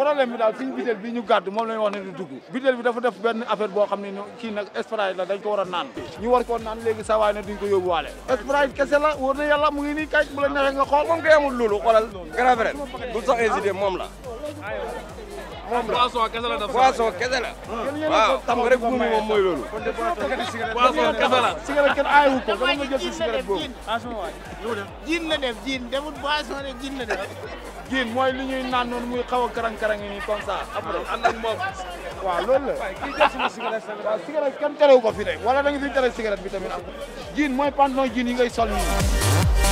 problème bi daal suñu butéel bi ñu gàddu moom la ñu wax ne du dugg butéel bi dafa def benn affaire boo xam ne kii nag Sprite la dañ ko war a naan ñu war koo naan léegi sa waay ne duñ ko yóbbuwaale Sprite kese la wóor na yàlla mu ngi nii kay bu la neexee nga xool moom kay amul loolu xoolal grand frère du sax hésité moom la moom la boisson kese la def boisson kese la waaw xam nga rek buumi moom mooy loolu boisson kese la cigarette kenn aayewu ko dama nga jël si cigarette boobu jiin la def jiin defut boisson rek jiin la def jiin mooy li ñuy naan noonu muy xaw a karang-karang nii comme ça après ànd ak moom waaw loolu la waaw cigarette kenn terewu ko fi de wala da nga fi tere cigarette bi tamit am jiin mooy pantalon jiin yi ngay sol nii